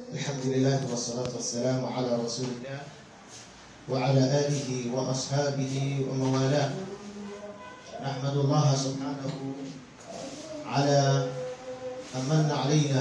الحمد لله والصلاة والسلام على رسول الله وعلى آله وأصحابه ومن والاه نحمد الله سبحانه على أن من علينا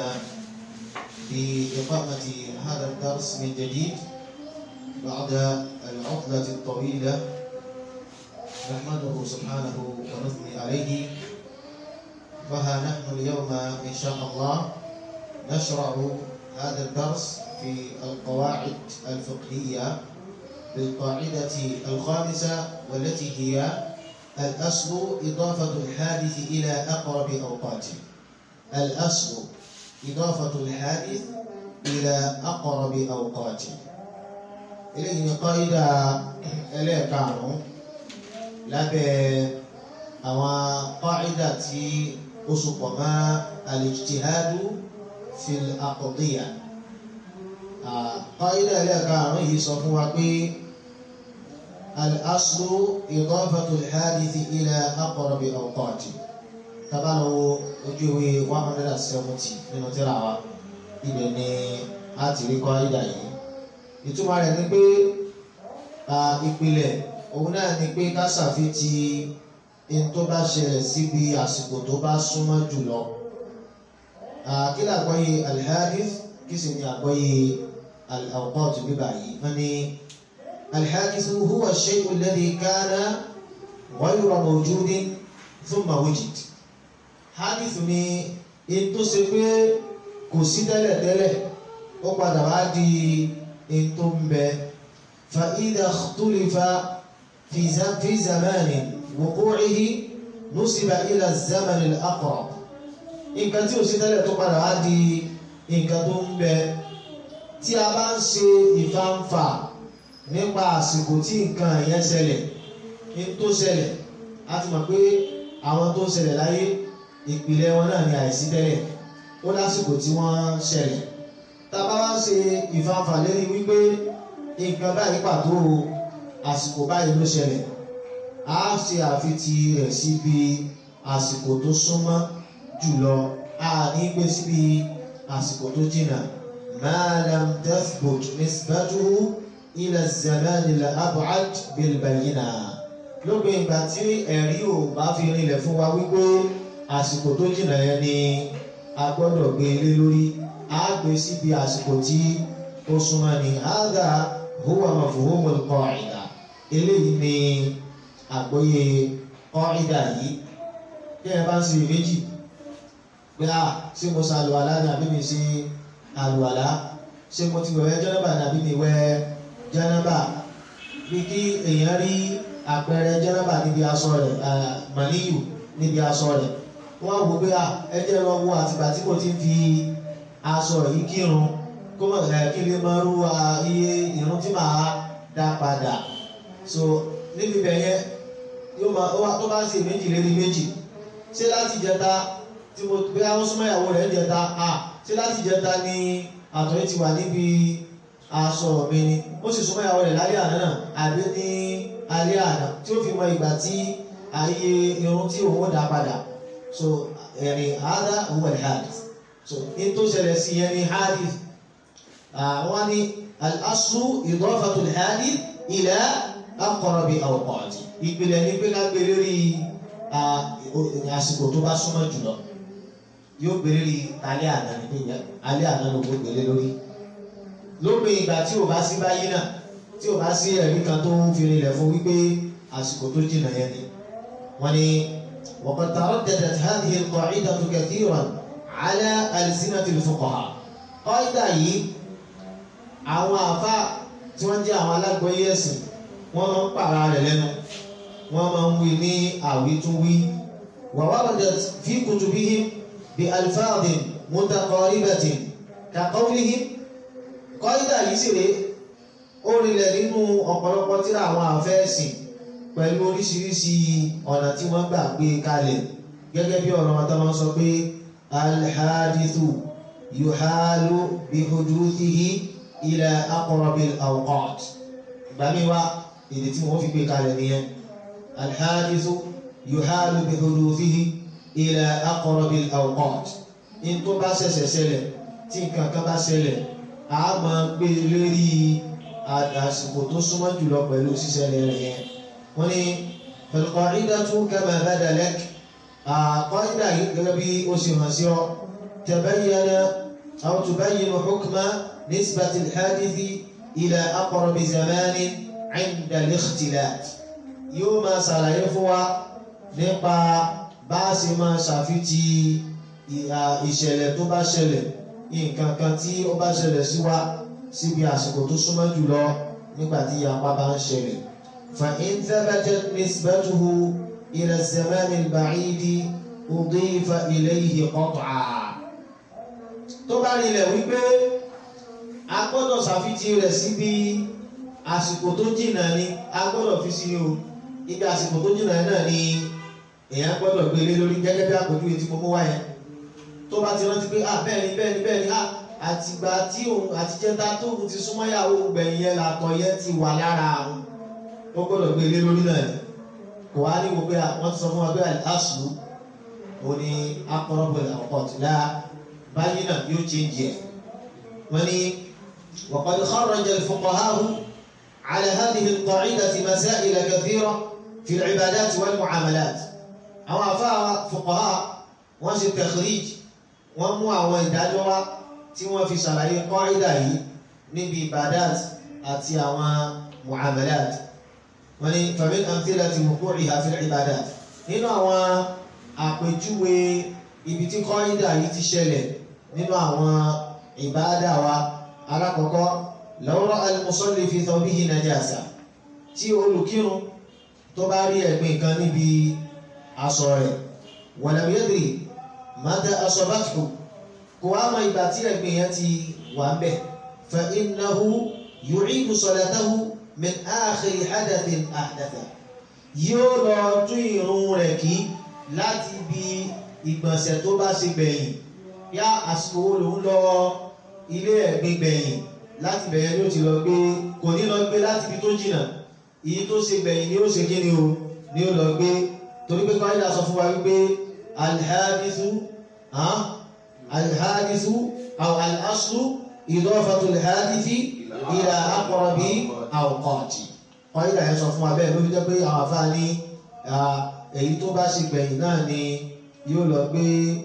بإقامة هذا الدرس من جديد بعد العطلة الطويلة نحمده سبحانه ونثني عليه فها نحن اليوم إن شاء الله نشرع هذا الدرس في القواعد الفقهية بالقاعدة الخامسة والتي هي الأصل إضافة الحادث إلى أقرب أوقاته الأصل إضافة الحادث إلى أقرب أوقاته إليه قاعدة إليه كانوا lábẹ́ àwọn kọ́ìdà tí ó sopọ̀ mọ́ al-ijtihadu fil aqdiyya kọ́ìdà ẹlẹ́ẹ̀karùn-ún yìí sọ fún wa pé al-aslu idafatu al-hadithi ila aqrabi awqati tabalawo ojú ìwé one hundred and seventy nínú tírà wa ibẹ̀ ni a ti rí kọ́ìdà yìí ìtumọ̀ rẹ̀ ni pé ìpìlẹ̀ òun náà ni pé ká ṣàfitì in tó bá ṣẹlẹ̀ síbi àsìkò tó bá súnmọ́ jùlọ. kí ni àgbọ́yé alhadith kí sì ni àgbọ́yé al-awqat bíbà yìí wọ́n ní alhadith huwa ash-shay'u alladhi kana ghayra mawjudin thumma wujid. hadith ni in tó ṣe pé kò sí tẹ́lẹ̀tẹ́lẹ̀ ó padà wá di in tó ń bẹ fa idha ikhtalafa في في زمان وقوعه نسب إلى الزمن الأقرب nǹkan tí ó ṣe tẹ́lẹ̀ tó padà wá di nǹkan tó ń bẹ tí a bá ń ṣe ìfàǹfà nípa àsìkò tí nǹkan yẹn ṣẹlẹ̀ ní tó ṣẹlẹ̀ a ti mọ̀ pé àwọn tó ṣẹlẹ̀ láyé ìpìlẹ̀ wọn náà ní àìsí tẹ́lẹ̀ ó lásìkò tí wọ́n ṣẹlẹ̀ tá a bá wá ṣe ìfàǹfà lérí wípé nǹkan báyìí pàtó o àsìkò báyìí ló ṣẹlẹ̀ a ṣe àfitì rẹ̀ síbi àsìkò tó súnmọ́ jùlọ a ní gbé síbi àsìkò tó jìnnà ma lam tathbut nisbatuhu ila az-zaman al-ab'ad bil-bayyina lópin ìgbà tí ẹ̀rí ò bá fi rinlẹ̀ fún wa wípé àsìkò tó jìnnà yẹn ni a gbọ́dọ̀ gbé lé lórí a gbé síbi àsìkò tí ó súnmọ́ ni hadha huwa mafhumul qa'ida eléyìí ni àgbọ́yé ọ̀ìdà yìí bí ẹ bá ń ṣe méjì pé à ṣé mo ṣe àlùwàlá ni àbí mi ṣe àlùwàlá ṣé mo ti wẹ̀ jẹ́nàbà ni àbí mi wẹ̀ jẹ́nàbà bí kí èèyàn rí àpẹẹrẹ jẹ́nàbà níbi aṣọ rẹ̀ màníyù níbi aṣọ rẹ̀ wọ́n á wò pé à ẹ jẹ́ lọ wo àtìgbà tí mo ti fi aṣọ yìí kírun kó mọ̀ kí lè máa rú iye ìrun tí màá dá padà so níbi bẹ̀yẹn yóò máa ó wá tó bá ṣe méjì lérí méjì ṣé láti jẹta tí mo gbé àwọn súnmọ́ ìyàwó rẹ̀ ń jẹta à ṣé láti jẹta ni àtọ̀yẹ́ ti wà níbi aṣọ mi ni ó sì súnmọ́ ìyàwó rẹ̀ lálẹ́ àná náà àbí ní alẹ́ àná tí ó fi mọ ìgbà tí ayé irun tí òun ó dá padà so ẹ̀rìn àádá òun ẹ̀ hadith so ní tó ṣẹlẹ̀ sí yẹn ní hadith àwọn ní al-aslu idafatul hadith ila aqrabi awqati ìpìlẹ̀ ní pé ká gbé lórí àsìkò tó bá súnmọ́ jùlọ yóò gbé lórí alẹ́ àná ní pé alẹ́ àná ló gbé lé lórí lópin ìgbà tí ò bá sí báyìí náà tí ò bá sí ẹ̀rí kan tó ń fi rinlẹ̀ fún wípé àsìkò tó jìnnà yẹn ni wọ́n ní وقد ترددت هذه القاعدة كثيرا على ألسنة الفقهاء قاعدة yìí àwọn àfa tí wọ́n jẹ́ àwọn alágbọ̀yé ẹ̀sìn wọ́n máa ń pààrà rẹ̀ lẹ́nu wọ́n máa ń wí ní àwítúwí ووردت في كتبهم بألفاظ متقاربة كقولهم قاعدة yìí sì rèé ó rinlẹ̀ nínú ọ̀pọ̀lọpọ̀ tírà àwọn àfẹ́ẹ̀sìn pẹ̀lú oríṣiríṣi ọ̀nà tí wọ́n gbà gbé kalẹ̀ gẹ́gẹ́ bí ọ̀rọ̀ wọn tó máa ń sọ pé alhadithu yuhalu bihuduthihi ila aqrabil awqat ìgbà mi wá èdè tí wọ́n fi gbé kalẹ̀ nìyẹn alhadithu yuhalu bihuduthihi ila aqrabil awqat in tó bá ṣẹ̀ṣẹ̀ ṣẹlẹ̀ tí nǹkan kan bá ṣẹlẹ̀ a máa gbé lórí àsìkò tó súnmọ́ jùlọ pẹ̀lú ṣíṣẹlẹ̀ rẹ̀ yẹn wọ́n ní fal-qa'idatu kama bada lak qa'ida yìí gẹ́gẹ́ bí ó ṣe hàn sí ọ tabayyana aw tubayyinu hukma nisbati al-hadithi ila aqrabi zamanin 'inda al-ikhtilat yóò máa ṣàlàyé fún wa nípa bá a ṣe máa ṣàfitì ìṣẹ̀lẹ̀ tó bá ṣẹlẹ̀ nǹkan kan tí ó bá ṣẹlẹ̀ sí wa síbi àsìkò tó súnmọ́ jùlọ nígbà tí ìyapa bá ń ṣẹlẹ̀. فإن ثبتت نسبته إلى الزمان البعيد أضيف إليه قطعا tó bá rinlẹ̀ wípé a gbọ́dọ̀ ṣàfitì rẹ̀ síbi àsìkò tó jìnnà ni a gbọ́dọ̀ fi sí o ibi àsìkò tó jìnnà náà ni èèyàn gbọ́dọ̀ gbélé lórí gẹ́gẹ́ bí àpèjúwe tí mo mú wáyé tó bá ti rántí pé ah bẹ́ẹ̀ ni bẹ́ẹ̀ ni bẹ́ẹ̀ ni ah àtìgbà tí òun àtijẹ́ta tóun ti súnmọ́ ìyàwó gbẹ̀yìn yẹn làtọ̀ yẹn ti wà lára àwọn ó gbọ́dọ̀ gbélé lórí náà ni kò wá ní wo pé wọ́n ti sọ fún wa pé àṣù ò ní akọrọ̀bọ̀ ọ̀pọ̀ tí láà báyìí náà yóò change ẹ̀ wọ́n ní وقد خرج الفقهاء على هذه القاعدة مسائل كثيرة في العبادات والمعاملات àwọn àfáà fuqaha wọ́n ṣe takhrij wọ́n mú àwọn ìdájọ́ wá tí wọ́n fi ṣàlàyé qaida yìí níbi ibadat àti àwọn muamalat wọ́n ní famin amthilati wuqu'iha fil ibadat nínú àwọn àpèjúwe ibi tí qaida yìí ti ṣẹlẹ̀ nínú àwọn ìbáadà wa alákọ̀ọ́kọ́ law ra'a al-musalli fi thawbihi najasa tí olùkírun tó bá rí ẹ̀gbin kan níbi aṣọ rẹ̀ walam yadri mata asabathu kò wá mọ ìgbà tí ẹ̀gbin yẹn ti wà ń bẹ̀ fa innahu yu'idu salatahu min akhiri hadathin ahdatha yóò lọ tún ìrun rẹ̀ kí láti bí ìgbọ̀nsẹ̀ tó bá ṣe gbẹ̀yìn yá àsìkò wo lòun lọ ilé ẹ̀gbin gbẹ̀yìn láti bẹ̀yẹn ni ó ti lọ gbé kò ní lọ gbé láti ibi tó jìnnà èyí tó ṣe gbẹ̀yìn ni ó ṣe kí ni o ni ó lọ gbé torí pé kọ́ńdà sọ fún wa wípé alhadisu alhadisu aw alaslu idafatu alhadisi ila aqrabi awqati kọ́ńdà yẹn sọ fún wa bẹ́ẹ̀ ló fi jẹ́ pé àwọn afá ní èyí tó bá ṣe gbẹ̀yìn náà ni yóò lọ gbé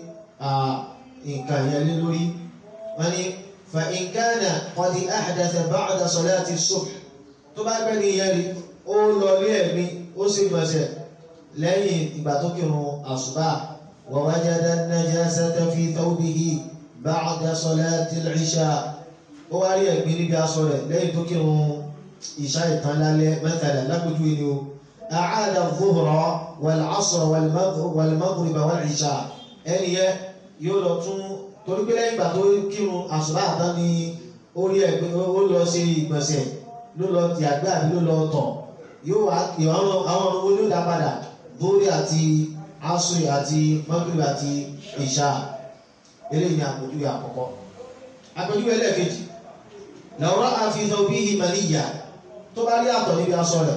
nǹkan yẹn lé lórí wọ́n ní fa in kana qad ahdatha ba'da salati subh tó bá gbẹ́ ní ìyẹn rí ó lọ lé ẹ̀mí ó sì gbọ̀nsẹ̀ lẹ́yìn ìgbà tó kírun àṣùbà wa wajada an-najasata fi thawbihi ba'da salati al-isha ó wá rí ẹ̀gbin níbi aṣọ rẹ̀ lẹ́yìn tó kírun ìṣá ìtàn lálẹ́ mẹ́tàlá lápẹ́jù ni o a'ada adh-dhuhra wal-'asra wal-maghriba wal-'isha ẹni yẹ yóò lọ tún torí pé lẹ́yìn ìgbà tó kírun àṣùbà àtàn ni ó rí ẹ̀gbin ó lọ ṣe ìgbọ̀nsẹ̀ ló lọ ti àgbẹ̀ àbí ló lọ tọ̀ yóò wá àwọn ọmọ owó ló dá padà bórí àti asuri àti mọ́gìrì àti ìṣá eléyìí ni àpèjúwe àkọ́kọ́ àpèjúwe ẹlẹ́ẹ̀kejì lọ́rọ́ àfihàn bí ìmọ̀lìyà tó bá rí àtọ̀ níbi aṣọ rẹ̀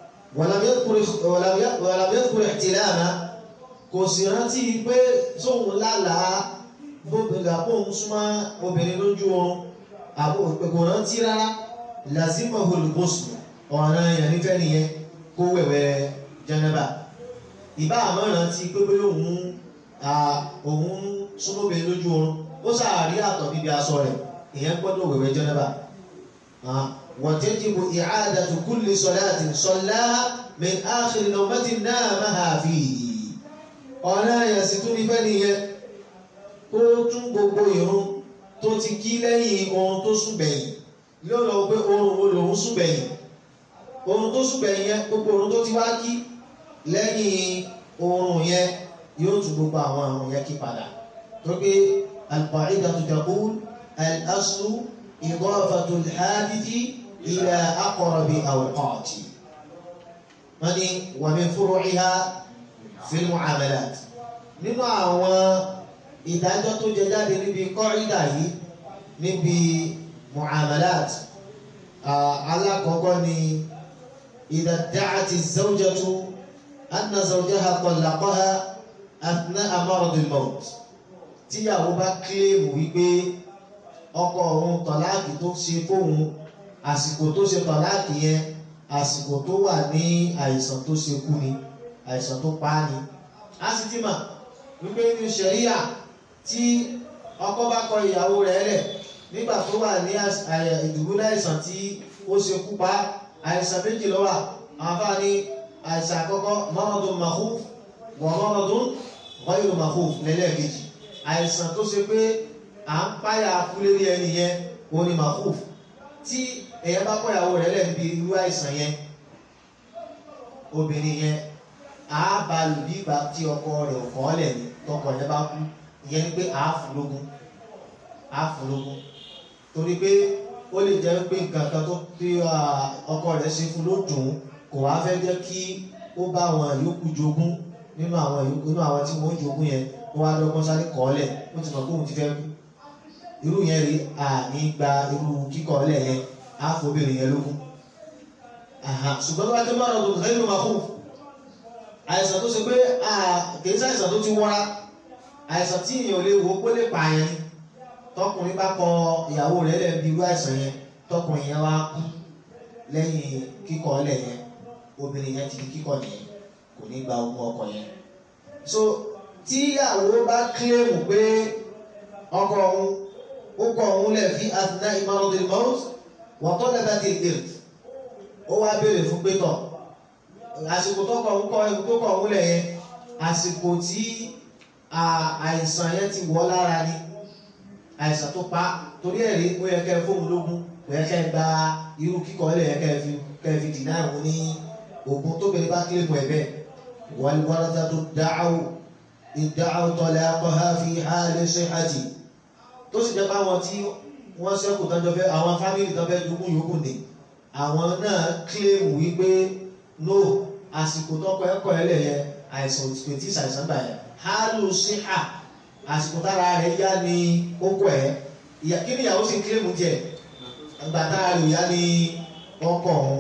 wàlàmẹ́kùrẹ̀ tìlẹ́àmà kò sì rántí pé sóhun lálàá bóbìnrin àpòhùn súnmọ́ obìnrin lójú oorun àbò kò rántí rárá lazima olùkóso ọ̀ràn èèyàn nífẹ̀ẹ́ nìyẹn kó wẹ̀wẹ̀ jẹnẹba ìbá àmọ́ràn ti pé pé òun òun súnmọ́bìnrin lójú oorun ó sàárí àtọ̀ níbi aṣọ rẹ̀ èèyàn gbọ́dọ̀ wẹ̀wẹ̀ jẹnẹba wọ̀tẹ́jìbò i'adatu kulli salatin sallaha min akhir nawmatin namaha fihi ọ̀ràn èèyàn sì tún nífẹ̀ẹ́ nìyẹn kó tún gbogbo ìrun tó ti kí lẹ́yìn oorun tó sùn gbẹ̀yìn yóò lọ pé oorun wo lòun sùn gbẹ̀yìn oorun tó sùn gbẹ̀yìn yẹn gbogbo oorun tó ti wá kí lẹ́yìn oorun yẹn yóò tún gbogbo àwọn àrùn yẹn kí padà tó pé al-qa'idatu taqul al-aslu idafatu al-hadithi ila aqrabi awqati wọ́n ní wa min furu'iha fil mu'amalat nínú àwọn ìdájọ́ tó jẹ jáde níbi kọ́rídà yìí níbi mu'amalat alákọ̀ọ́kọ́ ni idha da'ati zawjatu anna zawjaha talaqaha athna'a maradil maut tíyàwó bá kílèmù wípé ọkọ òun tọ̀láàkì tó ṣe fóun àsìkò tó ṣe tọ̀láàkì yẹn àsìkò tó wà ní àìsàn tó ṣe kú ni àìsàn tó pa á ni a sì ti mọ̀ wípé ní ṣẹ̀ríyà tí ọkọ bá kọ ìyàwó rẹ̀ lẹ̀ nígbà tó wà ní ìdùbúlẹ̀ àìsàn tí ó ṣe kú pa àìsàn méjì ló wà àfa ní àìsàn àkọ́kọ́ maradun makhuf wa maradun ghayru makhuf lẹ́lẹ́kejì àìsàn tó ṣe pé à ń páyà kúlérí ẹni yẹn ó ní makhuf tí èèyàn bá kọ ìyàwó rẹ̀ lẹ̀ níbi irú àìsàn yẹn obìnrin yẹn a bá lù bí ìgbà tí ọkọ rẹ̀ ò kọ́ lẹ̀ ní tọkọ yẹn bá kú ìyẹn ni pé a fún lógún a fún lógún torí pé ó lè jẹ́ pé nǹkan kan tó tí ọkọ rẹ̀ ṣe fún ló dùn ún kò wá fẹ́ jẹ́ kí ó bá àwọn yòókù jogún nínú àwọn yòókù nínú àwọn tí wọ́n jogún yẹn ó wá dọ́gbọ́n sáré kọ́ lẹ̀ ó ti mọ̀ pé òun ti fẹ́ kú irú yẹn rí àní gba irú kíkọ́ lẹ̀ yẹn á fobìnrin yẹn lógún ṣùgbọ́n tó bá jẹ́ mọ́ràn tó kẹ́ ló máa kú àìsàn tó ṣe pé kìí ṣàìsàn tó ti wọ́ra àìsàn tí èèyàn lè wò pé lè pààyàn ni tọkùnrin bá kọ ìyàwó rẹ̀ lẹ́nu bí irú àìsàn yẹn tọkùnrin yẹn wá kú lẹ́yìn kíkọ ọlẹ̀ yẹn obìnrin yẹn ti di kíkọ yẹn kò ní gba ogún ọkọ yẹn. so tí ìyàwó bá kílèmù pé ọkọ òun ó kọ òun lẹ̀ fi àtúná ìmọ̀ràn mọ́t wọ́n tọ́ lẹ́bàá ti dèrè ó wá béèrè fún pé tọ̀ àsìkò tó kọ òun kọ ẹ̀kú tó kọ òun lẹ̀ yẹn àsìkò tí àìsàn yẹn ti wọ́ lára ni àìsàn tó pa torí ẹ̀rí ó yẹ kẹ́ fóun lógún ó yẹ kẹ́ gba irú kíkọ́ ilé yẹ kẹ́ fi kẹ́ fi dìnnà ìwọ ní ogun tó bẹ̀rẹ̀ bá kílè mọ̀ ẹ̀bẹ̀ wàlúwàlúwà tó dáhùn ìdáhùn tọ́lẹ̀ akọ́há fi hàlẹ́ ṣe hajj tó sì jẹ́ báwọn tí wọ́n ṣẹ́kù tán jọ fẹ́ àwọn fámìlì tán fẹ́ jogún yòókù ni àwọn náà kílè mù wípé no àsìkò tọkọ ẹ̀kọ́ ẹlẹ̀ yẹ àìsàn òtítọ́ tí ṣàìsàn gbà yẹ hálù sí hà àsìkò tára rẹ̀ yá ni ó kọ̀ ẹ́ ìyá kí ni ìyàwó sì kílè mù jẹ ìgbà tára rẹ̀ yá ni ọkọ ọ̀hún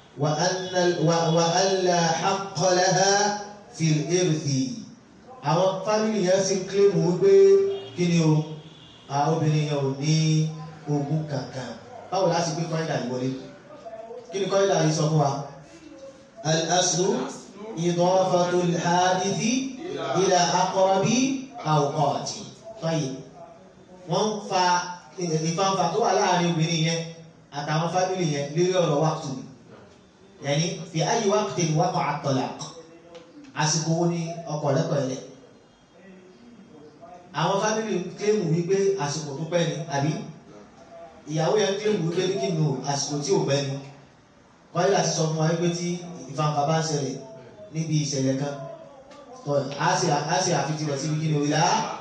wà á là haqalaha fil irthi àwọn fámìlì yẹn sì kílè mù wípé kí ni o àwọn obìnrin yẹn ò ní ogún kankan báwo láti gbé kọ́ńdà yìí wọlé kí ni kọ́ńdà yìí sọ fún wa. الأصل إضافة الحادث إلى أقرب أوقات طيب wọ́n fa ìfanfà tó wà láàrin obìnrin yẹn àtàwọn fámìlì yẹn lórí ọ̀rọ̀ wákùtù ni yẹni fi ayé wákùtù ni wákọ̀ àtọ̀là àsìkò wo ni ọkọ̀ lẹ́kọ̀ọ́ ẹ̀lẹ́ àwọn fámìlì kílèmù wípé àsìkò tó pẹ́ ni àbí ìyàwó yẹn kílèmù wípé ní kí ni o àsìkò tí ò pẹ́ ni kọ́lé láti sọ fún wa wípé tí ìfanfà bá ń ṣẹlẹ̀ níbi ìṣẹ̀lẹ̀ kan á sì àfitì rẹ̀ síbi kí ni òyìnbá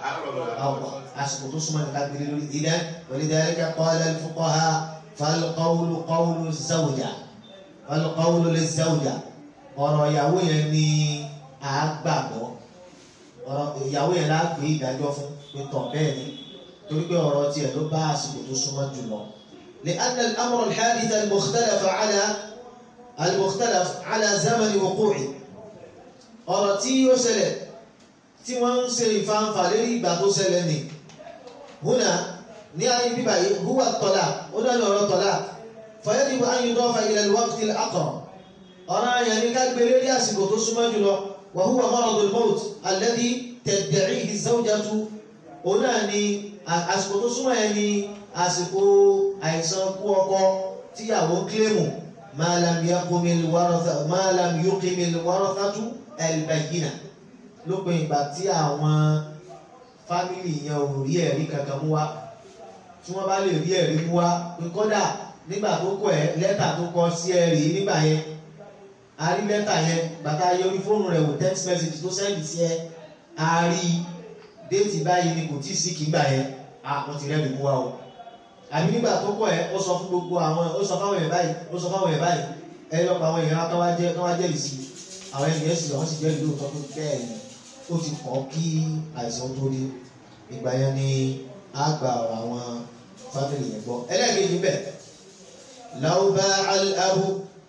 àsìkò tó súnmọ́ nìkan gbélé lórí ilẹ̀ walidhalika qala al-fuqaha fal-qawlu qawlu zawja fal-qawlu liz-zawja ọ̀rọ̀ ìyàwó yẹn ni à á gbàgbọ́ ọ̀rọ̀ ìyàwó yẹn lá gbé ìdájọ́ fún pé tọ̀ bẹ́ẹ̀ ni torí pé ọ̀rọ̀ tiẹ̀ ló bá àsìkò tó súnmọ́ jùlọ. لأن الأمر الحادث المختلف على المختلف على زمن وقوعه ọ̀rọ̀ tí ó ṣẹlẹ̀ tí wọ́n ń ṣe ìfanfà lérí ìgbà tó ṣẹlẹ̀ ni húnà ní ayé bíbá yìí húwà tọ́lá ó dáni ọ̀rọ̀ tọ́lá فيجب أن يضاف إلى الوقت الأقرب ọ̀rọ̀ àyàn ní ká gbé lérí àsìkò tó súnmọ́ jùlọ وهو مرض الموت الذي تدعيه الزوجة òun náà ni àsìkò tó súnmọ́ yẹn ni àsìkò àìsàn kú ọkọ tíyàwó kílèmù ما لم يقم الورثة ما لم يقم الورثة البينة lópin ìgbà tí àwọn fámìlì yẹn ò rí ẹ̀rí kankan mú wá tí wọ́n bá lè rí ẹ̀rí mú wá pé kódà nígbà tó kọ ẹ lẹ́tà tó kọ sí ẹ rí nígbà yẹn a rí lẹ́tà yẹn bàtà yẹ orí fóònù rẹ̀ wò text message tó sẹ́ndì sí ẹ a rí déètì báyìí ni kò tí ì sí kí gbà yẹn àwọn ti rẹ́ẹ̀rí mú wá o àbí nígbà tó kọ ẹ ó sọ fún gbogbo àwọn ó sọ fáwọn èèyàn báyìí ó sọ fáwọn èèyàn báyìí ẹ lọ pa àwọn èèyàn kan wá jẹ kan wá jẹ́rìí sí àwọn ènìyàn sì lọ wọ́n sì jẹ́rìí lóòótọ́ pé bẹ́ẹ̀ ni ó ti kọ́ kí àìsàn tó dé ìgbà yẹn ni á gba ọ̀rọ̀ àwọn fámìlì yẹn gbọ́ ẹlẹ́ẹ̀kejì bẹ́ẹ̀ law ba'a al-abu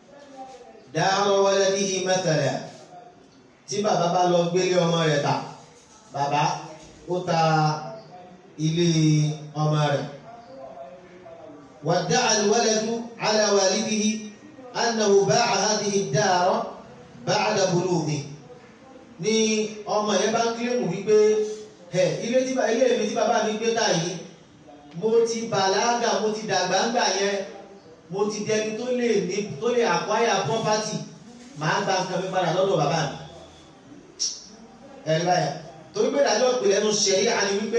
dara waladihi mathala tí bàbá bá lọ gbélé ọmọ rẹ̀ ta bàbá ó ta ilé ọmọ rẹ̀ وادعى الولد على والده أنه باع هذه الدار بعد بلوغه ni ọmọ yẹn bá ń kílèmù wípé ẹ ilé tí ilé mi tí bàbá mi gbé tà yìí mo ti bàlágà mo ti dàgbà ńgbà yẹn mo ti dẹni tó lè ní tó lè acquire property màá gba nǹkan mi padà lọ́dọ̀ bàbá mi ẹ báyà torí pé ìdájọ́ ìpìlẹ̀ ẹnu ṣẹ̀rí àní wípé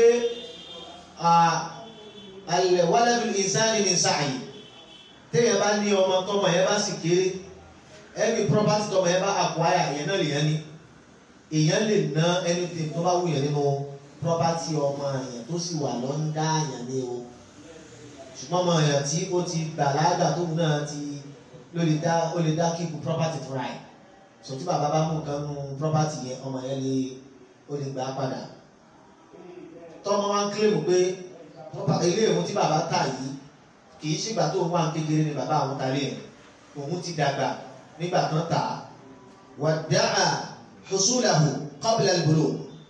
waladul insani min sa'i téèyàn bá ní ọmọ tọmọ yẹn bá sì kéré every property tọmọ yẹn bá acquire yẹn náà lèyàn ní èèyàn lè ná anything tó bá wù yẹn nínú property ọmọ yẹn tó sì wà lọ́ndà yẹn ní o ṣùgbọ́n ọmọ yẹn tí ó ti bàlágà tóun náà ti ló lè dá ó lè dá keep property fúnra ẹ̀ so tí bàbá bá mú nǹkan nù property yẹn ọmọ yẹn lè ó lè gbà á padà tọ́mọ wa ń kílèmù pé ilé ìwọ̀n tí bàbá tà yìí kì í ṣègbà tó ń wà kékeré ni bàbá àwọn ta lé yẹn òun ti dàgbà nígbà kan tà á wà dáa husulahu qabla al-bulugh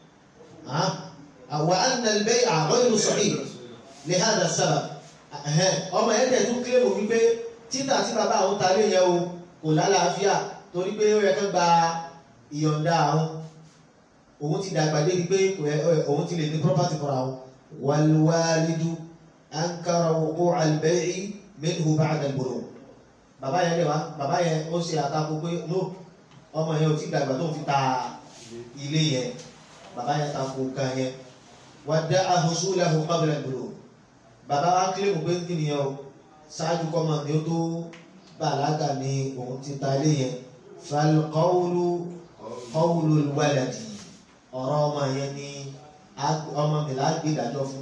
wa anna al-bay'a ghayru sahih li hadha as-sabab ọmọ yẹn tẹ̀ tún kílèmù wípé títà tí bàbá àwọn ta lé yẹn o kò lálàáfíà torí pé ó yẹ kán gba ìyọ̀ǹda àwọn òun ti dàgbà débi pé òun ti lè ní property fúnra òun wàlúwàlídú ankara wuqu' al-bay'i minhu ba'da al-bulugh bàbá yẹn lè wá bàbá yẹn ó ṣe àtakò pé no ọmọ yẹn ò tí dàgbà tó ń fi ta ilé yẹn bàbá yẹn takò kan yẹn wadda'a husulahu qabla al-bulugh bàbá wa kílèmù pé kí nìyẹn o ṣáájú kọ́mọ ni ó tó bàlágà ni òun ti ta ilé yẹn fal qawlu qawlu al-waladi ọ̀rọ̀ ọmọ yẹn ni ọmọ mi là á gbé ìdájọ́ fún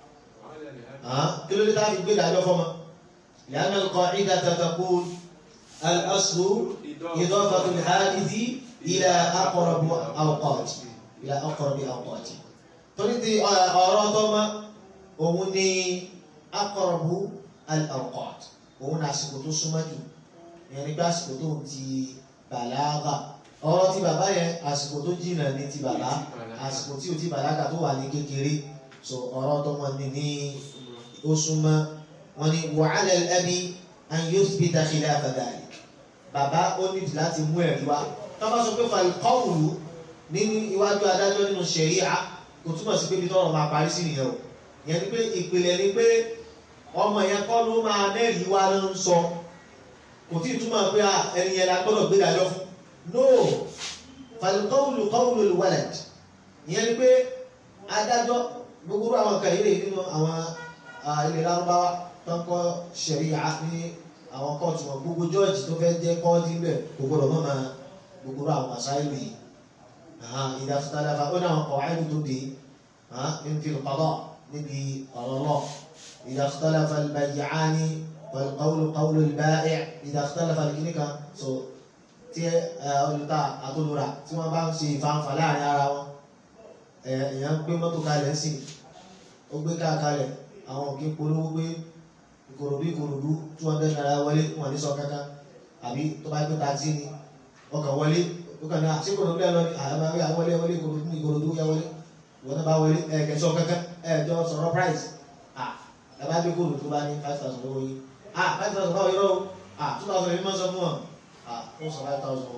kí ló dé tá a fi gbé ìdájọ́ fún ọmọ لأن القاعدة تقول الأصل إضافة الحادث إلى أقرب أوقات إلى أقرب أوقات torí ti ọ̀rọ̀ tọ́mọ òun ni أقرب الأوقات òun ni àsìkò tó súnmọ́ jù ìyẹn nígbà àsìkò tó ń ti bàlágà ọ̀rọ̀ tí bàbá yẹn àsìkò tó jìnnà ní ti bàbá àsìkò tí o ti bàlágà tó wà ní kékeré so ọ̀rọ̀ tó wọn ní ní ó súnmọ́ wọn ni wàhálà ẹbí an yuthbita khilafa dhalik bàbá ó ní láti mú ẹ̀rí wá tó bá sọ pé falqawlu nínú iwájú adájọ́ nínú ṣẹ̀ríà kò túmọ̀ sí pé bí tọ́rọ̀ máa parí sí nìyẹn o ìyẹn ni pé ìpìlẹ̀ ni pé ọmọ yẹn kọ́ ló máa mẹ́rìí wá ló ń sọ kò tí ì túmọ̀ pé ẹni yẹn la gbọ́dọ̀ gbé dájọ́ fún no falqawlu qawlu alwalad ìyẹn ni pé adájọ́ gbogbo àwọn kan ilé nínú àwọn ilé lárúbáwá tó ń kọ́ ṣẹ̀ríà ní àwọn kóòtù wọn gbogbo jọ́ọ̀jì tó fẹ́ jẹ́ kọ́ọ̀tì ń bẹ̀ gbogbo ọ̀rọ̀ mọ́ máa gbogbo àwọn àṣàyàn yìí ìdásítàdáfà ó ní àwọn kọ̀wáìlú tó dé ń fi qada níbi ọ̀rọ̀ lọ ìdásítàdáfà al-bay'ani wal-qawlu qawlu al-ba'i' ìdásítàdáfà kìnnìkà so tí olùta àtolùrà tí wọ́n bá ń ṣe ìfanfà láàrin ara wọn èèyàn gbé mọ́tò kalẹ̀ sí ó gbé káà kalẹ̀ àwọn òkè polówó pé ìkòròdú ìkòròdú two hundred naira wọlé wọn ní sọ kankan àbí tó bá gbé taxi ni ọkàn wọlé ó kàn ní àti ìkòròdú ẹ lọ ní àyàmáwé àwọlé wọlé ìkòròdú ìkòròdú yà wọlé wọn náà bá wọlé ẹ kẹsọ kankan ẹ jọ sọ̀rọ̀ price ah ẹ bá gbé kòròdú tó bá ní five thousand lọ́wọ́ yìí ah five thousand báwo yọrọ o ah two thousand yìí máa ń sọ fún wọn ah ó sọ five thousand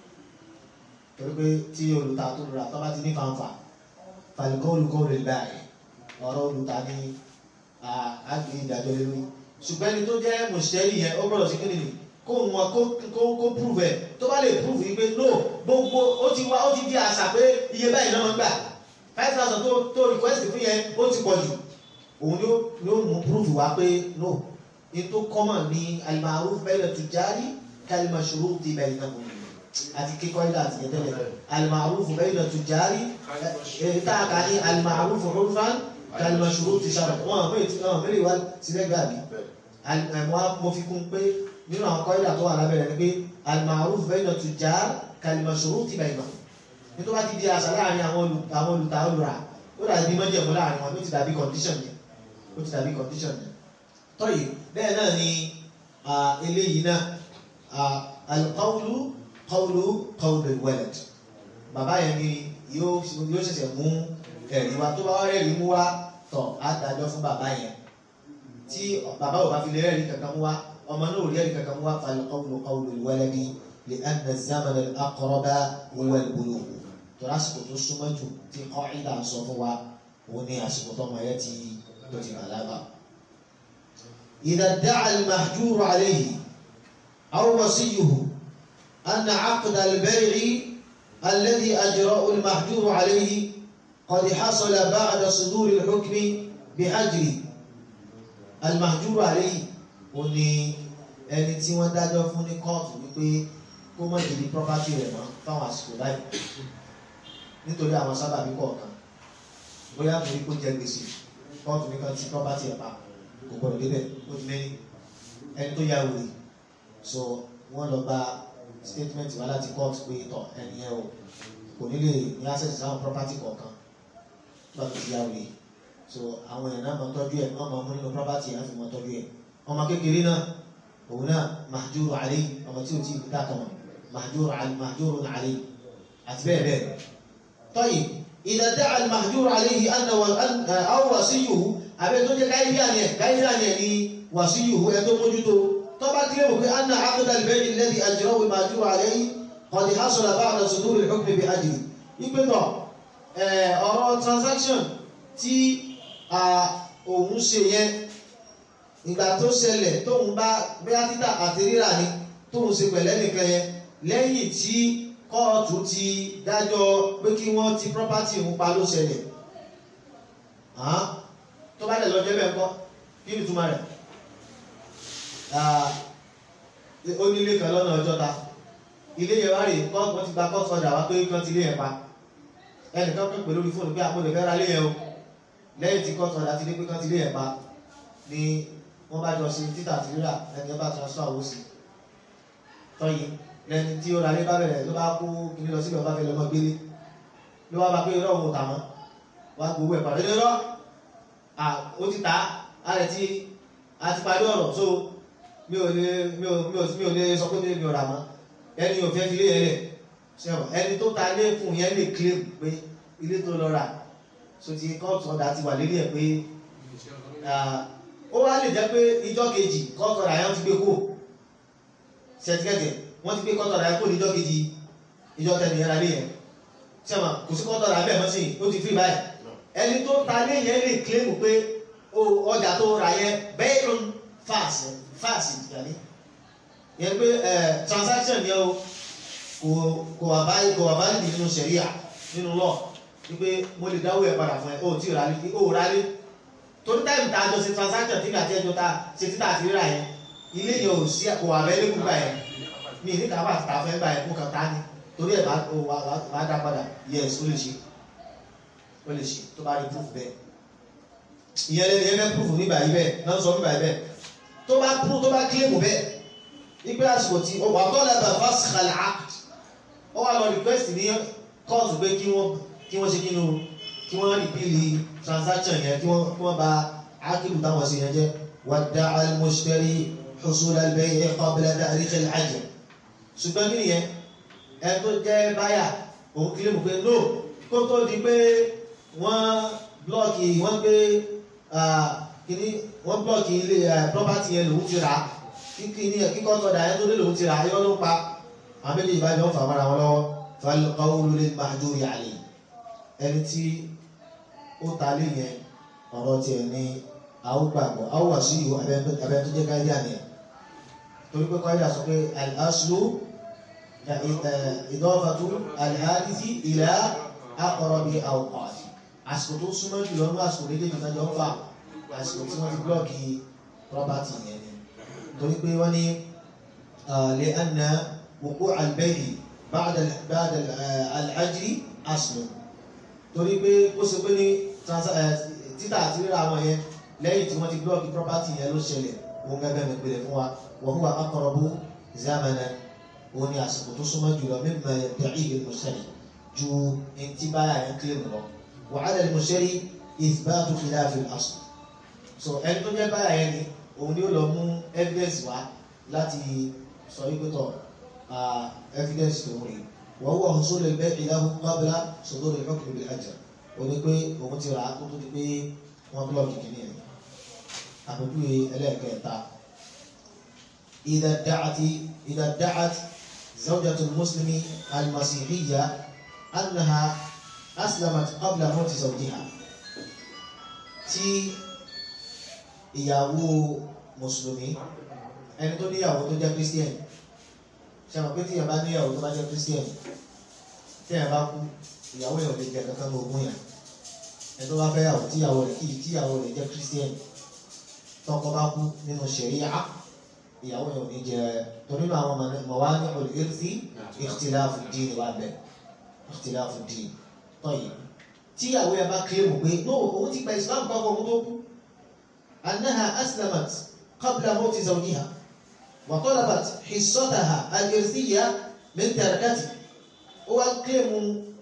torí pé tí olùta tó lura tó bá ti ní fanfa falikọ́ọ̀lù kọ́ọ̀lù ẹ̀ báyìí ọ̀rọ̀ olùta ní àgbè ìdájọ́ lé lórí ṣùgbọ́n ẹni tó jẹ́ mùsùlùmí yẹn ó gbọ́dọ̀ sí kíni kó wọn kó kó prove ẹ̀ tó bá lè prove yìí pé no gbogbo ó ti wá ó ti di àṣà pé iye báyìí náà máa ń gbà five thousand tó tó request fún yẹn ó ti pọ̀ jù òun yóò yóò mú prove wá pé no ètò common ní al-ma'ruf bayna tujari kal-mashruti baynahum àti kíkọ́ ilé àti yẹn tẹ́lẹ̀ al-ma'ruf bayna tujari táàkà ní al-ma'ruf urfan kal-mashruti shar'an wọn àmọ́ ètò náà mẹ́rin wá sílẹ̀ gàbí àwọn mo fi kún pé nínú àwọn kọ́ídà tó wà lábẹ́rẹ̀ ni pé al-ma'ruf bayna tujar kal-mashruti baynahum nítorí wá ti di àṣà láàrin àwọn olùta olùrà ó dàbí mọ́jẹ̀mú láàrin wọn ó ti dàbí condition yẹn ó ti dàbí condition yẹn tọ́yì bẹ́ẹ̀ náà ni eléyìí náà al-qawlu qawlu qawlu al-walad bàbá yẹn ni yóò yóò ṣẹ̀ṣẹ̀ mú ẹ̀rí wa tó bá wá rẹ̀ rí mú wá tọ̀ á dájọ́ fún bàbá yẹn tí bàbá ò bá fi lè rẹ́ẹ̀rí kankan mú wá ọmọ náà ò rí ẹ̀rí kankan mú wá fal-qawlu qawlu al-waladi li'anna az-zamana al-aqraba huwa al-bulugh tó lásìkò tó súnmọ́ jù tí qa'ida sọ fún wa òun ní àsìkò tó ọmọ yẹn ti tó ti bàlágà. idha idda'a al-mahjuru alayhi aw wasiyyuhu anna 'aqda al-bay'i alladhi ajra'ahu al-mahjuru alayhi qad hasala ba'da suduri al-hukmi bihajri al-mahjuru alayhi ó ní ẹni tí wọ́n dájọ́ fún ní kóòtù wípé kó mọ̀ ìdí property rẹ̀ mọ́ fáwọn àsìkò báyìí nítorí àwọn sábàbí kọ̀ọ̀kan bóyá torí kó jẹ gbèsè kóòtù nìkan tí property ẹ̀ pa kò gbọdọ̀ débẹ̀ ó ti mẹ́rin ẹni tó yá wòlé so wọ́n lọ gba statement wá láti court pé tọ̀ ẹni yẹn o kò ní lè ní access sáwọn property kọ̀ọ̀kan nígbà tó ti yá wòlé so àwọn èèyàn náà mọ tọ́jú ẹ̀ wọ́n mọ mú nínú property yẹn á fi mọ tọ́jú ẹ̀ ọmọ kékeré náà òun náà mahjúrù alayhi ọmọ tí o ti dá kan mọ̀ mahjúrù mahjúrù alayhi àti bẹ́ẹ̀ bẹ́ẹ̀ طيب إذا ادعى المهجور عليه أن أو وصيه أبي تقول كيف يعني كيف يعني وصيه يدو موجوده طبعا كلمة أن عقد البيع الذي أجره المهجور عليه قد حصل بعد صدور الحكم بأجله يبقى ọ̀rọ̀ transaction tí òun ṣe yẹn ìgbà tó ṣẹlẹ̀ tóun bá bóyá títà àti rírà ni tóun ṣe pẹ̀lẹ́ nìkan yẹn lẹ́yìn tí kóòtù ti dájọ́ pé kí wọ́n ti property ń pa ló ṣẹlẹ̀ tó bá dẹ̀ lọ jẹ́ bẹ́ẹ̀ kọ́ kí ni túmọ̀ rẹ̀ ó ní ilé kan lọ́nà ọjọ́ta ilé yẹn wá rè kóòtù ti gba kóòtù ọ̀dà wá pé kí wọ́n ti lé yẹn pa ẹnìkan pè pè lórí fóònù pé àpò lè fẹ́ ra lé yẹn o lẹ́yìn tí kóòtù ọ̀dà ti dé pé kí wọ́n ti lé yẹn pa ni wọ́n bá jọ ṣe títà àti rírà ẹni ẹ bá transfer owó sí tọ́yìn lẹni tí ó ra lé bá bẹ̀rẹ̀ ló bá kó kiri lọ síbẹ̀ ọba fẹ́ lọ́mọ gbélé ló wá bá pé irọ́ òun ò tà mọ́ wá gbowó ẹ̀ pàdé irọ́ ó ti tà á rẹ̀ tí a ti parí ọ̀rọ̀ so mi ò lè mi ò mi ò mi ò lè sọ pé mi ò rà mọ́ ẹni ò fẹ́ fi lé yẹn lẹ̀ sẹ́wọ̀n ẹni tó ta lé fún yẹn lè claim pé ilé tó lọ rà so ti kóòtù ọ̀dà ti wà lérí ẹ̀ pé ó wá lè jẹ́ pé ìjọ́ kejì kóòtù ọ̀dà yẹn ti gbé kó ṣẹtikẹ́tì wọ́n ti gbé kọ́tọ̀ rà kó níjọ́ kejì ìjọ tẹ̀lé yẹn lálé yẹn sẹ́wọ̀n kò sí kọ́tọ̀ rà bẹ́ẹ̀ mọ́ sí ó ti fi báyìí ẹni tó ta lé yẹn lè kílẹ̀mù pé ọjà tó rà yẹn bẹ́ẹ̀ ló ń fàásì fàásì ìdíyàní yẹn pé transaction yẹn o kò kò wà báyìí kò wà báyìí nínú sẹ̀ríà nínú lọ wípé mo lè dáwọ́ ẹ̀ padà fún ẹ o ti rà lé o rà lé torí táìmù tá a jọ ṣe transaction tí kàtí ẹjọ́ ta ṣe títà àti rírà yẹn ilé yẹn ò sí kò wà bẹ́ẹ̀ lẹ́kùn gbà yẹn mi ní ká bá ta fẹ́ gbà yẹn kó kàn tá ni torí ẹ̀ bá dá padà yes ó lè ṣe ó lè ṣe tó bá rí proof bẹ́ẹ̀ ìyẹn lẹ́nu yẹn fẹ́ proof nígbà yìí bẹ́ẹ̀ náà sọ nígbà yìí bẹ́ẹ̀ tó bá proof tó bá claim bẹ́ẹ̀ ìgbé àsìkò tí ó wà tó lẹ́bàá faskhal act ó wà lọ request ní court pé kí wọ́n kí wọ́n ṣe kí wọ́n kí wọ́n repeal transaction yẹn kí wọ́n kí wọ́n ba ákìlù táwọn ṣe yẹn jẹ́ wadda'a al-mushtari husul al-bay' qabla ta'rikh al-ajl ṣùgbọ́n kí nìyẹn ẹ tó jẹ́ báyà òun kí lè mú pé no kó tó di pé wọ́n blọ́ọ̀kì wọ́n gbé kíní wọ́n blọ́ọ̀kì ilé property yẹn lòun ti rà á kíkíní kíkọ́ tọ́da yẹn tó dé lòun ti rà á yọ́ ló pa àwọn méjì ìbájọ́ ń fà mọ́ra wọn lọ́wọ́ fal-qawlu lil-mahjuri alayhi ẹni tí ó ta lé yẹn ọ̀rọ̀ tiẹ̀ ní àwògbàgbọ́ àwòwàsí ìwò abẹ́ tó jẹ́ gáídíà nìyẹn torí pé kọ́ídà sọ pé al-aslu ìdọ́fàtú al-hadithi ila aqrabi awqati àsìkò tó súnmọ́ jùlọ ní àsìkò méjèèjì tó jọ ń fà àsìkò tí wọ́n ti blọ́ọ̀kì property yẹn ni torí pé wọ́n ní lè anna wuqu' al-bay'i ba'da al-ajri aslu torí pé ó ṣe pé ní títà àti rírà wọn yẹn lẹ́yìn tí wọ́n ti blọ́ọ̀kì property yẹn ló ṣẹlẹ̀ òun gẹ́gẹ́ mi pèlè fún wa wa huwa aqrabu zamanan òun ni àsìkò tó súnmọ́ jùlọ mimma yadda'ihi al-mushtari ju ẹntì báyà yẹn kílè mọ́ lọ wa 'ala al-mushtari ithbatu khilaf al-asl so ẹni tó jẹ́ báyà yẹn ni òun ni ó lọ mú evidence wá láti sọ wípé tọ̀ evidence tó ń rìn wa huwa husul al-bay'i lahu qabla sudur al-hukm bil-ajr òun ni pé òun ti rà á kó tó di pé wọ́n blọ́ọ̀kì kìíní yẹn àpèjúwe ẹlẹ́ẹ̀kẹta idha da'ati idha da'at zawjatu muslimi al-masihiyya annaha aslamat qabla mawti zawjiha tí ìyàwó mùsùlùmí ẹni tó níyàwó tó jẹ́ christian ṣe mọ̀ pé tí ìyàwó bá níyàwó tó bá jẹ́ christian tí ìyàwó bá kú ìyàwó yẹn ò lè jẹ kankan ní ogún yẹn ẹni tó bá fẹ́ yàwó tíyàwó rẹ̀ kí tíyàwó rẹ̀ jẹ́ christian tọkọ bá kú nínú ṣẹ̀ríà ìyàwó yẹn ò ní jẹ torí nínú àwọn mọ̀wání olùyẹ́rìsì ikhtilafu dín wà bẹ̀ ikhtilafu dín tọ́yì tíyàwó yẹn bá kílèmù pé no òun ti gba islam kọ́kọ́ òun tó kú annaha aslamat qabla mawti zawjiha wa talabat hissataha al-irthiyya min tarakati ó wá kílèmù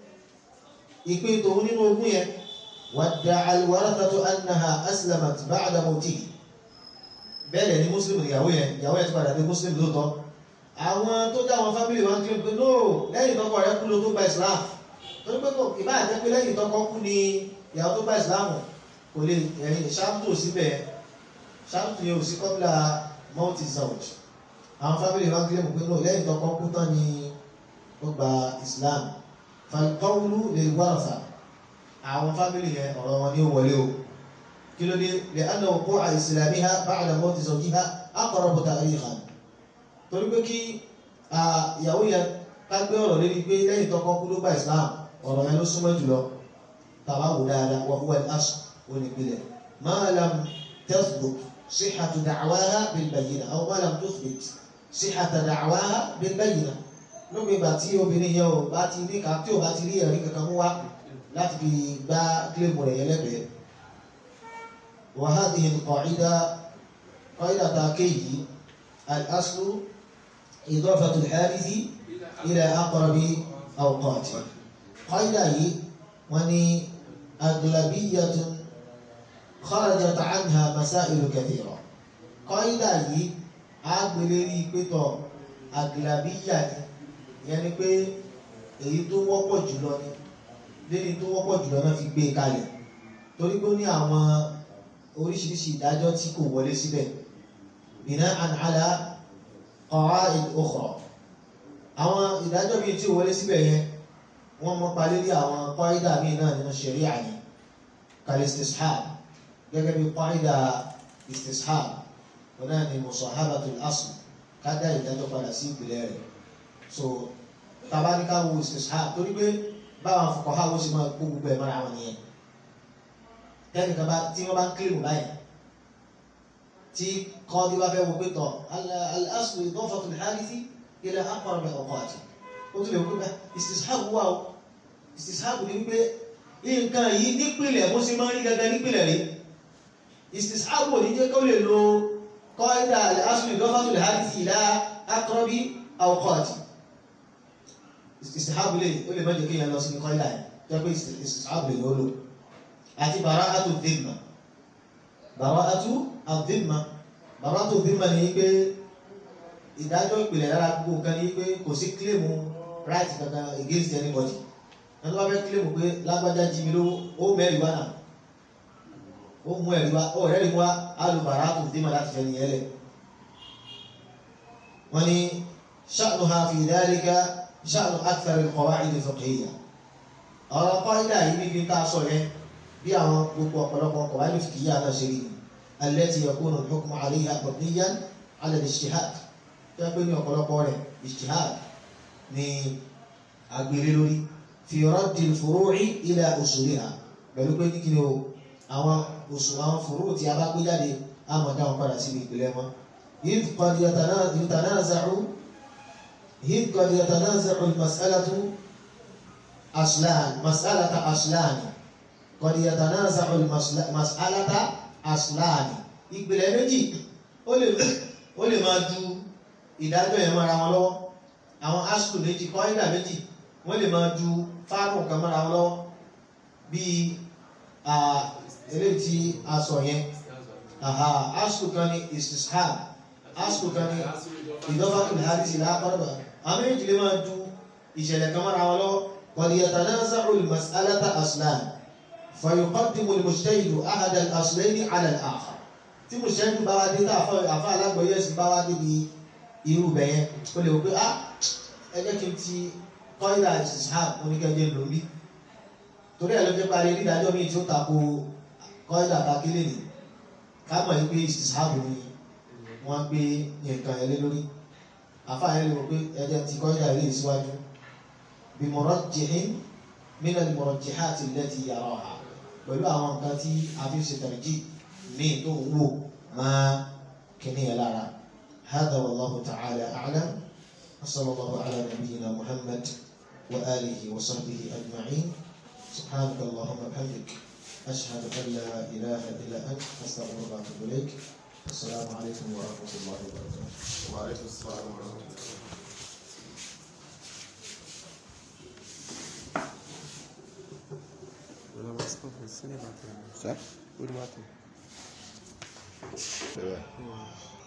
ìpín tòun nínú ogún yẹn wadda'a al-warathatu annaha aslamat ba'da mawtihi bẹ́ẹ̀ ni muslim ìyàwó yẹn ìyàwó yẹn ti padà dé muslim lóòótọ́ àwọn tó já àwọn fámìlì wọn kílèmù pé no lẹ́yìn tọ́kọ rẹ̀ kú ló tó gba islam torí pé kò ìbá àjẹ́ pé lẹ́yìn tọ́kọ kú ni ìyàwó tó bá ìsìláàmù kò lè ẹ̀yìn ṣáàtò síbẹ̀ ṣáàtò yẹn ò sí kọ́bílà multi zawj àwọn fábílì wọn kílẹ̀ mọ̀ pé náà lẹ́yìn tọ́kọ kú tán ni ó gba islam falqawlu lil waratha àwọn fábílì yẹn ọ̀rọ̀ wọn ni ó wọlé o kí ló dé lè anna wuqu'a islamiha ba'da mawti zawjiha aqrabu tarikhan torí pé kí ìyàwó yẹn ká gbé ọ̀rọ̀ lérí pé lẹ́yìn tọ́kọ kú ló gba islam ọ̀rọ̀ yẹn ló súnmọ́ jùlọ tàbá wò dáadáa wọ́n wọ́n aṣọ onípìlẹ̀ máa lam tathbut sihhatu da'waha bil bayyina aw máa lam tuthbit sihhata da'waha bil bayyina lóbi ìgbà tí obìnrin yẹn ò bá ti ní ká tí ò bá ti rí ẹ̀rí kankan mú wá láti fi gbá kílèmù rẹ̀ yẹn lẹ́bẹ̀ẹ́ wa hadhihi al-qa'ida qa'ida ta kéyìí al-aslu idafatu al-harithi ila aqrabi awqati قاعدة هي وني أغلبية خرجت عنها مسائل كثيرة قاعدة هي agbèlérí pétọ àgìlàbíyà ni ìyẹn ni pé èyí tó wọ́pọ̀ jùlọ ni léni tó wọ́pọ̀ jùlọ náà fi gbé e kalẹ̀ torí pé ó ní àwọn oríṣiríṣi ìdájọ́ tí kò wọlé síbẹ̀ bina'an ala qawa'id ukhra àwọn ìdájọ́ bíi tí ò wọlé síbẹ̀ yẹn wọ́n mọ́ pa lérí àwọn kọ́ídà míì náà nínú ṣẹ̀ríà ni kalistishab gẹ́gẹ́ bí kọ́ídà istishab wọn náà ni musahabatul asl kádà ìdájọ́ padà sí ìpìlẹ̀ rẹ̀ so tabaníkà wo istishab torí pé báwọn fuqaha wo sì máa kó gbogbo ẹ̀ mọ́ra wọn nìyẹn tẹ́nìkan bá tí wọ́n bá ń kílìmù báyìí tí kọ́ọ́dí bá fẹ́ wo pé tọ̀ al-aslu idafatul hadithi ila aqrabi awqati ó tún lè wọ́n pé istishabu wà ó istishabu ní wípé nǹkan yìí nípìnlẹ̀ bó ṣe máa ń rí gangan nípìnlẹ̀ rí istishabu ò ní jẹ́ kó lè lo qaida al-aslu idafatu al-hadithi ila aqrabi awqati istishabu lè ó lè má jẹ́ kéèyàn lọ sí ní qaida yẹn jẹ́ pé istishabu lè lò àti bara'atu dhimma bara'atu adh-dhimma bara'atu dhimma ní pé ìdájọ́ ìpìlẹ̀ lára gbogbo nǹkan ní pé kò sí kílèmù right kankan against anybody ẹni tó bá fẹ́ kílèmù pé lágbájá jí mi lówó ó mẹ́rin wá náà ó mú ẹ̀rí wá ó rẹ́rìí wá alùbàrà tó dé mà láti fẹ́ nìyẹn lẹ̀. wọ́n ní sha'nuha fi dhalika sha'nu akthar al-qawa'id al-fiqhiyya. ọ̀rọ̀ kọ́ńdà yìí níbi ká sọ yẹn bí àwọn gbogbo ọ̀pọ̀lọpọ̀ qawa'id al-fiqhiyya náà ṣe rí ni allati yakunu al-hukmu 'alayha mabniyan 'ala al-ijtihad tó pé ní ọ̀pọ̀lọpọ̀ rẹ̀ ijtihad ni agbèrè lórí fi raddil furu'i ila usuliha pẹ̀lú pé ní kí ni o àwọn oṣù àwọn fòrò tí a bá gbé jáde a mọ̀ dáwọn padà síbi ìpìlẹ̀ wọn. إذ قد يتنازع إذ قد يتنازع المسألة أصلان مسألة أصلان قد يتنازع المسألة أصلان ìpìlẹ̀ méjì ó lè máa ju ìdájọ́ yẹn mọ́ra wọn lọ́wọ́ àwọn asùn méjì kọ́ńdà méjì wọ́n lè máa ju fáànù kan mọ́ra wọn lọ́wọ́ bíi eléyìí tí a sọ yẹn asùn kan ní istishab asùn kan ní ìdọ́fàkùn hadisi lápárọ̀bà àwọn méjì lè máa ju ìṣẹ̀lẹ̀ kan mọ́ra wọn lọ́wọ́ qad yatanaza'u al-mas'alata aslan fa yuqaddimu al-mujtahidu ahada al-aslayni 'ala al-akhar tí tí mo ṣẹ́jú bá wá dé tá àfa alágbọ̀yé ẹ̀sìn bá wá débi irú bẹ̀ yẹn ó lè wò pé ah ẹ jẹ́ kí n ti kọ́ńdà ìsìsáàb oníkẹ́jẹ́ lórí torí ẹ̀ ló jẹ́ parí dídájọ́ mi tí ó tako kọ́ńdà kakílè ní ká mọ̀ yí pé ìsìsáàb ni wọ́n gbé nǹkan ẹ̀ lé lórí àfa yẹn lè wò pé ẹ jẹ́ ti kọ́ńdà ilé ìsíwájú bí murajjihin min al-murajjihati allati yaraha pẹ̀lú àwọn nǹkan tí a fi ṣe tàrjí ní tó ń wò máa kíní ẹ̀ lára هذا والله تعالى أعلم وصلى الله على نبينا محمد وآله وصحبه أجمعين سبحانك اللهم وبحمدك أشهد أن لا إله إلا أنت أستغفرك وأتوب إليك السلام عليكم ورحمة الله وبركاته وعليكم السلام ورحمة الله Ça C'est vrai.